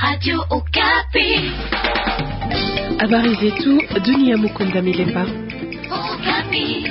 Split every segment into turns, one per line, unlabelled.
Radio Okapi.
Habari zetu dunia. Mukunda Milemba.
Okapi.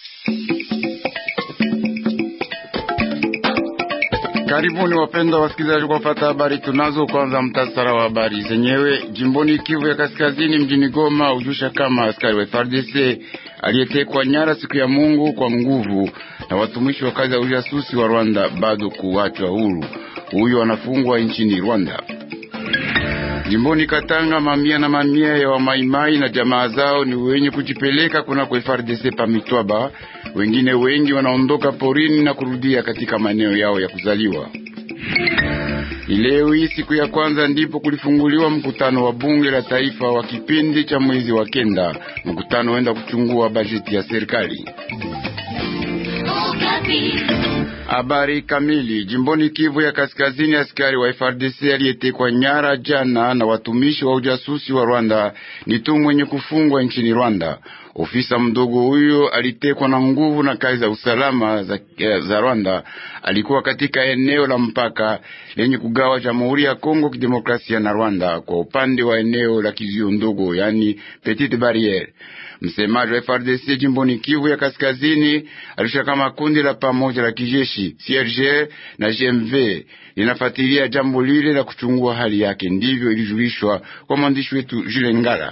Karibuni wapendwa wasikilizaji, kwa fata habari tunazo. Kwanza mtasara wa habari zenyewe. Jimboni Kivu ya Kaskazini, mjini Goma, ujusha kama askari wa FARDC aliyetekwa nyara siku ya Mungu kwa nguvu na watumishi wa kazi ya ujasusi wa Rwanda bado kuachwa huru. Huyo anafungwa nchini Rwanda. Jimboni Katanga, mamia na mamia ya wamaimai na jamaa zao ni wenye kujipeleka kunako FARDC pa Mitwaba. Wengine wengi wanaondoka porini na kurudia katika maeneo yao ya kuzaliwa. Leo hii siku ya kwanza ndipo kulifunguliwa mkutano wa bunge la taifa wa kipindi cha mwezi wa kenda. Mkutano huenda kuchungua bajeti ya serikali.
Okapi.
Habari kamili. Jimboni Kivu ya Kaskazini, askari wa FRDC aliyetekwa nyara jana na watumishi wa ujasusi wa Rwanda ni tu mwenye kufungwa nchini Rwanda. Ofisa mdogo huyo alitekwa na nguvu na kazi za usalama za, za Rwanda. Alikuwa katika eneo la mpaka lenye kugawa Jamhuri ya Kongo Kidemokrasia na Rwanda kwa upande wa eneo la kizio ndogo, yani Petite Barriere. Msemaji wa FRDC jimboni Kivu ya Kaskazini alisha kama kundi la pamoja la kijeshi CRG na GMV linafuatilia jambo lile la kuchungua hali yake. Ndivyo ilijulishwa kwa mwandishi wetu Jules Ngala.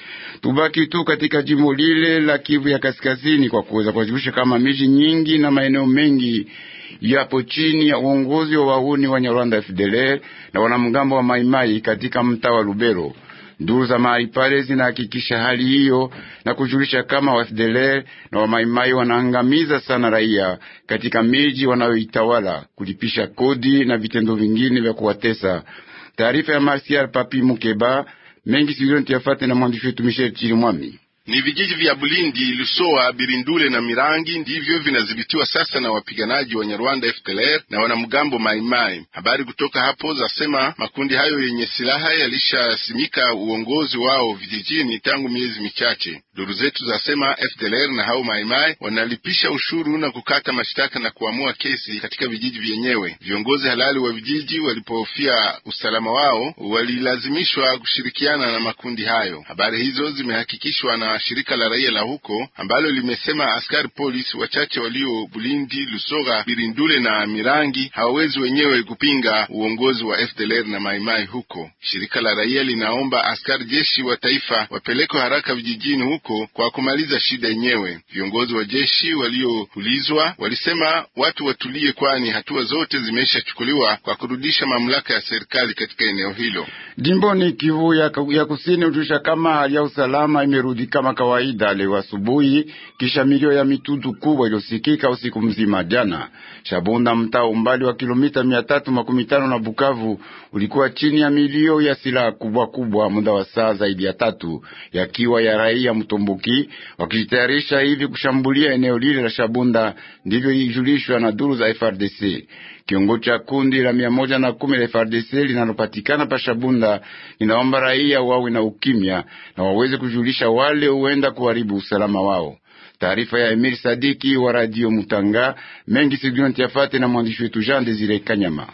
Tubaki tu katika jimbo lile la Kivu ya Kaskazini kwa kuweza kuwajulisha kama miji nyingi na maeneo mengi yapo chini ya uongozi wa wahuni wa Nyarwanda FDLR na wanamgambo wa Maimai katika mtaa wa Lubero. Duru za mahali pale zinahakikisha hali hiyo na kujulisha kama wa FDLR na wamaimai wanaangamiza sana raia katika miji wanayoitawala, kulipisha kodi na vitendo vingine vya kuwatesa. Taarifa ya Marsial Papi Mukeba mengi sizonti yafate na mwandishi wetu Michel Chirimwami.
Ni vijiji vya Bulindi, Lusoa, Birindule na Mirangi ndivyo vinadhibitiwa sasa na wapiganaji wa Nyarwanda FDLR na wanamgambo Maimai. Habari kutoka hapo zasema makundi hayo yenye silaha yalishasimika uongozi wao vijijini tangu miezi michache. Duru zetu zasema FDLR na hao Maimai wanalipisha ushuru na kukata mashtaka na kuamua kesi katika vijiji vyenyewe. Viongozi halali wa vijiji walipohofia usalama wao walilazimishwa kushirikiana na makundi hayo. Habari hizo zimehakikishwa na shirika la raia la huko ambalo limesema askari polisi wachache walio Bulindi, Lusora, Birindule na Mirangi hawawezi wenyewe kupinga uongozi wa FDLR na Maimai huko. Shirika la raia linaomba askari jeshi wa taifa wapelekwe haraka vijijini huko kwa kumaliza shida yenyewe. Viongozi wa jeshi walioulizwa walisema watu watulie, kwani hatua zote zimeshachukuliwa kwa kurudisha mamlaka ya serikali katika eneo hilo.
Jimboni Kivu ya, ya kusini ujusha kama hali ya usalama imerudi kama kawaida leo asubuhi, kisha milio ya mitutu kubwa iliyosikika usiku mzima jana. Shabunda, mtaa umbali wa kilomita mia tatu makumi tano na Bukavu, ulikuwa chini ya milio ya silaha kubwa kubwa muda wa saa zaidi ya tatu, yakiwa ya raia mtomboki wakijitayarisha hivi kushambulia eneo lile la Shabunda. Ndivyo ilijulishwa na duru za FRDC. Kiongozi cha kundi la mia moja na kumi la FRDC linalopatikana pa Shabunda inaomba raia wawe na ukimya na waweze kujulisha wale huenda kuharibu usalama wao. Taarifa ya Emil Sadiki wa Radio Mutanga mengi sigionti yafate na mwandishi wetu Jean Desire Kanyama.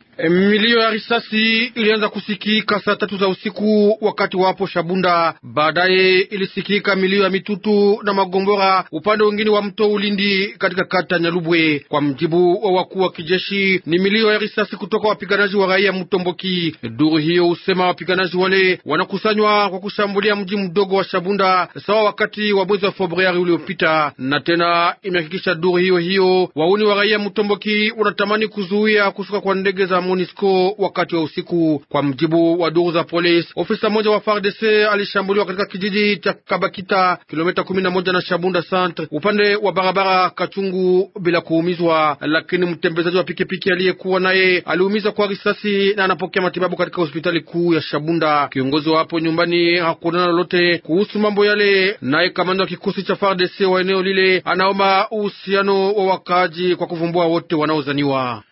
Milio ya risasi ilianza kusikika saa tatu za usiku wakati wapo Shabunda. Baadaye ilisikika milio ya mitutu na magombora upande wengine wa mto Ulindi katika kata Nyalubwe. Kwa mjibu wa wakuu wa kijeshi, ni milio ya risasi kutoka wapiganaji wa raia Mtomboki. Duru hiyo husema wapiganaji wale wanakusanywa kwa kushambulia mji mdogo wa Shabunda sawa wakati wa mwezi wa Februari uliopita, na tena imehakikisha duru hiyo hiyo wauni wa raia Mtomboki wanatamani kuzuia kushuka kwa ndege za MONUSCO wakati wa usiku. Kwa mjibu wa duru za polisi, ofisa mmoja wa FARDC alishambuliwa katika kijiji cha Kabakita, kilomita kumi na moja na Shabunda Centre, upande wa barabara Kachungu, bila kuumizwa, lakini mtembezaji wa pikipiki aliyekuwa naye aliumizwa kwa risasi na anapokea matibabu katika hospitali kuu ya Shabunda. Kiongozi wa hapo nyumbani hakuonana lolote kuhusu mambo yale, naye kamanda wa kikosi cha FARDC wa eneo lile anaomba uhusiano wa wakaaji kwa kuvumbua wote wanaozaniwa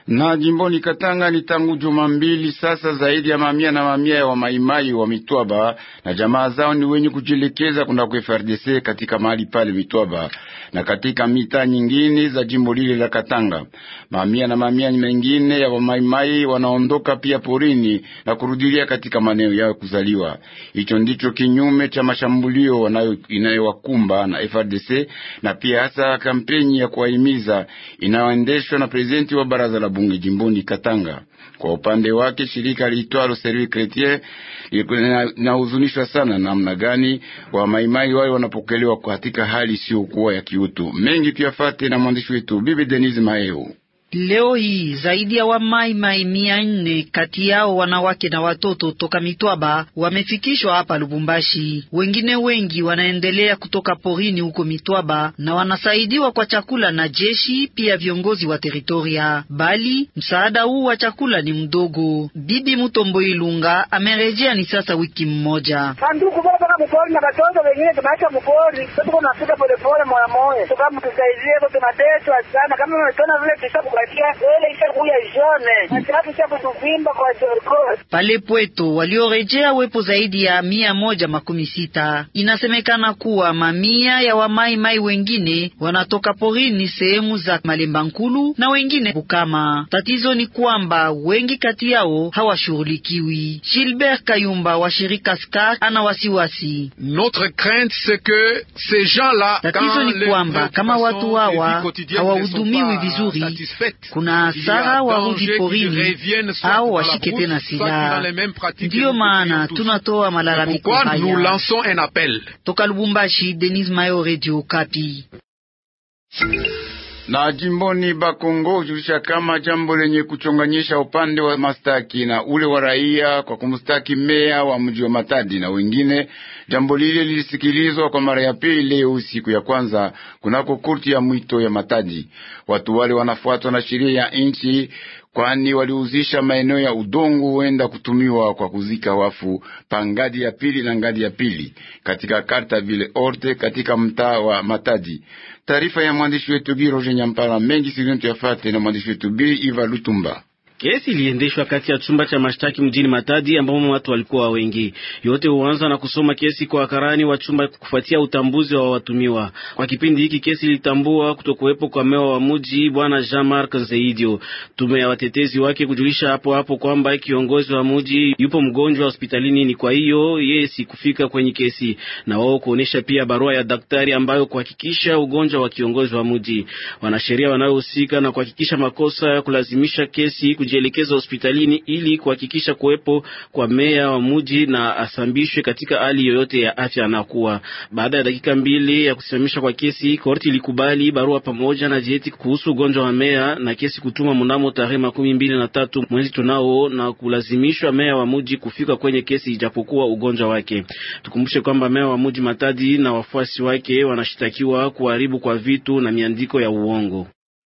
Na jimboni Katanga ni tangu juma mbili sasa, zaidi ya mamia na mamia ya wamaimai wa Mitwaba na jamaa zao ni wenye kujielekeza kunako FRDC katika mahali pale Mitwaba na katika mitaa nyingine za jimbo lile la Katanga. Mamia na mamia mengine ya wamaimai wanaondoka pia porini na kurudilia katika maeneo yao kuzaliwa. Hicho ndicho kinyume cha mashambulio inayowakumba na FRDC na pia hasa kampeni ya kuwahimiza inayoendeshwa na prezidenti wa baraza la bunge jimboni Katanga. Kwa upande wake shirika liitwalo Service Chretien linahuzunishwa sana namna gani wa maimai wale wanapokelewa katika hali isiyokuwa ya kiutu. Mengi tuyafate na mwandishi wetu Bibi Denise Maeo.
Leo hii zaidi ya wamaimai mia nne kati yao wanawake na watoto toka Mitwaba wamefikishwa hapa Lubumbashi. Wengine wengi wanaendelea kutoka porini huko Mitwaba na wanasaidiwa kwa chakula na jeshi, pia viongozi wa teritoria, bali msaada huu wa chakula ni mdogo. Bibi Mutombo Ilunga amerejea ni sasa wiki mmoja.
Sanduku bora mpaka mpori na batoto wengine tunaacha mpori, sasa tunafika polepole moya moya, kama mtusaidie, tunateswa sana kama umetona vile tusabu
pale Pweto waliorejea wepo zaidi ya mia moja makumi sita. Inasemekana kuwa mamia ya wamaimai wengine wanatoka porini sehemu za Malemba Nkulu na wengine Bukama. Tatizo ni kwamba wengi kati yao hawashughulikiwi. Gilbert Kayumba wa shirika Skar ana wasiwasi. Tatizo ni kwamba kama watu hawa hawahudumiwi vizuri kuna hasara warudi porini au washike tena silaha. Ndiyo maana tunatoa malalamiko haya toka Lubumbashi. Denis Mayo, Radio Kapi.
Na jimboni Bakongo hujulisha kama jambo lenye kuchonganyisha upande wa mastaki na ule wa raia kwa kumstaki meya wa mji wa Matadi na wengine. Jambo lile lilisikilizwa kwa mara ya pili leo siku ya kwanza kunako kurti ya mwito ya Matadi. Watu wale wanafuatwa na sheria ya nchi kwani waliuzisha maeneo ya udongo huenda kutumiwa kwa kuzika wafu pa ngadi ya pili na ngadi ya pili katika karta vile orte katika mtaa wa Matadi. Taarifa ya mwandishi wetu Giroje Nyampala mengi silintu yafate na mwandishi wetu Bi Iva Lutumba.
Kesi iliendeshwa kati ya chumba cha mashtaki mjini Matadi ambamo watu walikuwa wengi. Yote huanza na kusoma kesi kwa wakarani wa chumba kufuatia utambuzi wa watumiwa. Kwa kipindi hiki kesi ilitambua kutokuwepo kwa mewa wa mji bwana Jean-Marc Nzeidio. Tume ya watetezi wake kujulisha hapo hapo kwamba kiongozi wa mji yupo mgonjwa hospitalini, ni kwa hiyo yeye sikufika kwenye kesi, na wao kuonesha pia barua ya daktari ambayo kuhakikisha ugonjwa wa kiongozi wa mji. Wanasheria wanaohusika na kuhakikisha makosa ya kulazimisha kesi jielekeza hospitalini ili kuhakikisha kuwepo kwa meya wa mji na asambishwe katika hali yoyote ya afya anakuwa. Baada ya dakika mbili ya kusimamisha kwa kesi, korti ilikubali barua pamoja na jeti kuhusu ugonjwa wa meya na kesi kutuma mnamo tarehe makumi mbili na tatu mwezi tunao na kulazimishwa meya wa mji kufika kwenye kesi ijapokuwa ugonjwa wake. Tukumbushe kwamba meya wa mji Matadi na wafuasi wake wanashitakiwa kuharibu kwa vitu na miandiko ya uongo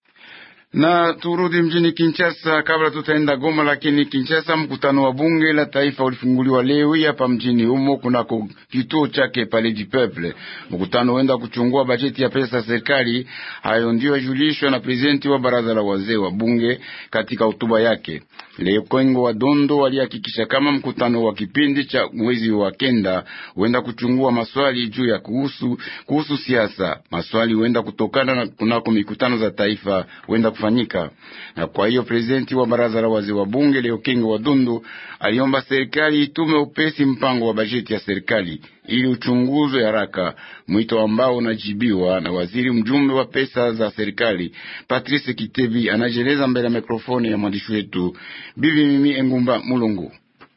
na turudi mjini Kinshasa kabla tutaenda Goma. Lakini Kinshasa, mkutano wa bunge la taifa ulifunguliwa leo hapa mjini humo kunako kituo chake Palais du Peuple. Mkutano huenda kuchungua bajeti ya pesa serikali. Hayo ndio yajulishwa na prezidenti wa baraza la wazee wa bunge katika hotuba yake leo. Kongo wa Dondo walihakikisha kama mkutano wa kipindi cha mwezi wa kenda huenda kuchungua maswali juu ya kuhusu kuhusu siasa. Maswali huenda kutokana na kunako mikutano za taifa huenda fanyika na kwa hiyo prezidenti wa baraza la wazee wa bunge leo Kingo wa Dundu aliomba serikali itume upesi mpango wa bajeti ya serikali ili uchunguzwe haraka, mwito ambao unajibiwa na waziri mjumbe wa pesa za serikali Patrice Kitebi anajeleza mbele ya mikrofoni ya mwandishi wetu Bibi Mimi Engumba Mulungu.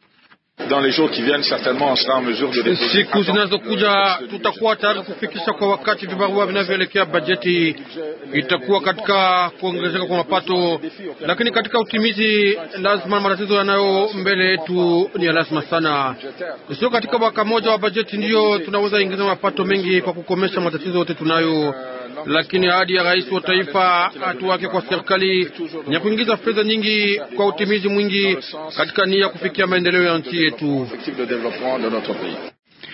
Siku zinazokuja tutakuwa tayari kufikisha kwa wakati vibarua vinavyoelekea bajeti. Itakuwa katika kuongezeka kwa mapato, lakini katika utimizi lazima matatizo yanayo mbele yetu ni ya lazima sana. Sio katika mwaka mmoja wa bajeti ndiyo tunaweza ingiza mapato mengi kwa kukomesha matatizo yote tunayo, lakini ahadi ya rais wa taifa, hatua yake kwa serikali ni ya kuingiza fedha nyingi kwa utimizi mwingi katika nia ya kufikia maendeleo ya nchi yetu.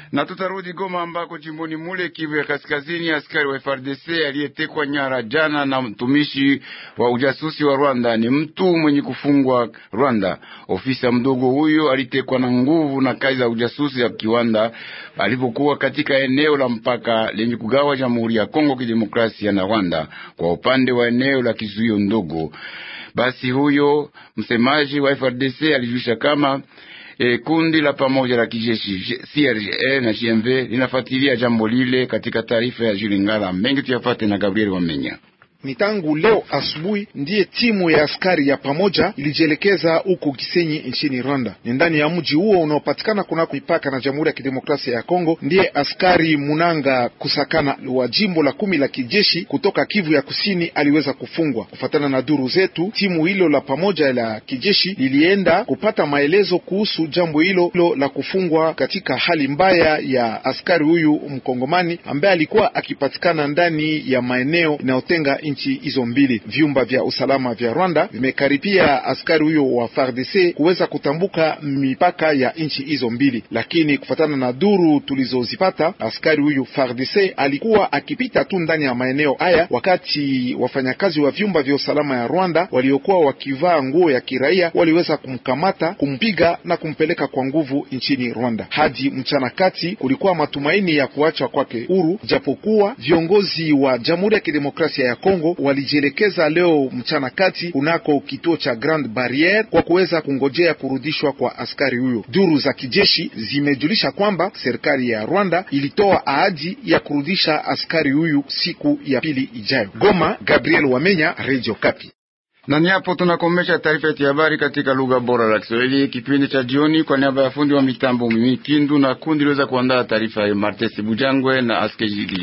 Na tutarudi Goma ambako jimboni mule Kivu ya Kaskazini, askari wa FRDC aliyetekwa nyara jana na mtumishi wa ujasusi wa Rwanda ni mtu mwenye kufungwa Rwanda. Ofisa mdogo huyo alitekwa na nguvu na kazi za ujasusi ya kiwanda alipokuwa katika eneo la mpaka lenye kugawa Jamhuri ya Kongo Kidemokrasia na Rwanda kwa upande wa eneo la kizuio ndogo. Basi huyo msemaji wa FRDC alijulisha kama E, kundi la pamoja la kijeshi CRGL na GMV linafuatilia jambo lile. Katika taarifa ya Jules Ngala mengi tuyafate na Gabriel Wamenya.
Ni tangu leo asubuhi ndiye timu ya askari ya pamoja ilijielekeza huko Gisenyi nchini Rwanda. Ni ndani ya mji huo unaopatikana kunako mipaka na Jamhuri ya Kidemokrasia ya Kongo ndiye askari Munanga Kusakana wa jimbo la kumi la kijeshi kutoka Kivu ya Kusini aliweza kufungwa. Kufatana na duru zetu, timu hilo la pamoja la kijeshi lilienda kupata maelezo kuhusu jambo hilo la kufungwa katika hali mbaya ya askari huyu mkongomani ambaye alikuwa akipatikana ndani ya maeneo inayotenga nchi hizo mbili. Vyumba vya usalama vya Rwanda vimekaribia askari huyo wa FARDC kuweza kutambuka mipaka ya nchi hizo mbili, lakini kufatana na duru tulizozipata, askari huyu FARDC alikuwa akipita tu ndani ya maeneo haya, wakati wafanyakazi wa vyumba vya usalama ya Rwanda waliokuwa wakivaa nguo ya kiraia waliweza kumkamata, kumpiga na kumpeleka kwa nguvu nchini Rwanda. Hadi mchana kati kulikuwa matumaini ya kuachwa kwake huru, japokuwa viongozi wa Jamhuri ya Kidemokrasia ya Kongo walijielekeza leo mchana kati kunako kituo cha Grand Barriere kwa kuweza kungojea kurudishwa kwa askari huyo. Duru za kijeshi zimejulisha kwamba serikali ya Rwanda ilitoa ahadi ya kurudisha askari huyu siku ya pili ijayo. Goma, Gabriel Wamenya, Radio Kapi.
Na ni hapo tunakomesha taarifa yetu ya habari katika lugha bora la Kiswahili, kipindi cha jioni. Kwa niaba ya fundi wa mitambo mimi Kindu na kundi liweza kuandaa taarifa ya Martes Bujangwe na Aske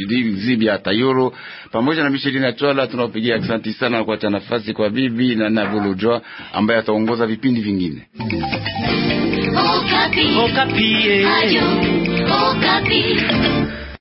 Zibia Tayoro pamoja na Michelina Chwala, tunawapigia asante sana na kuacha nafasi kwa bibi na Navulojwa ambaye ataongoza vipindi vingine.
Okapi.
Okapi.
Ayo, Okapi.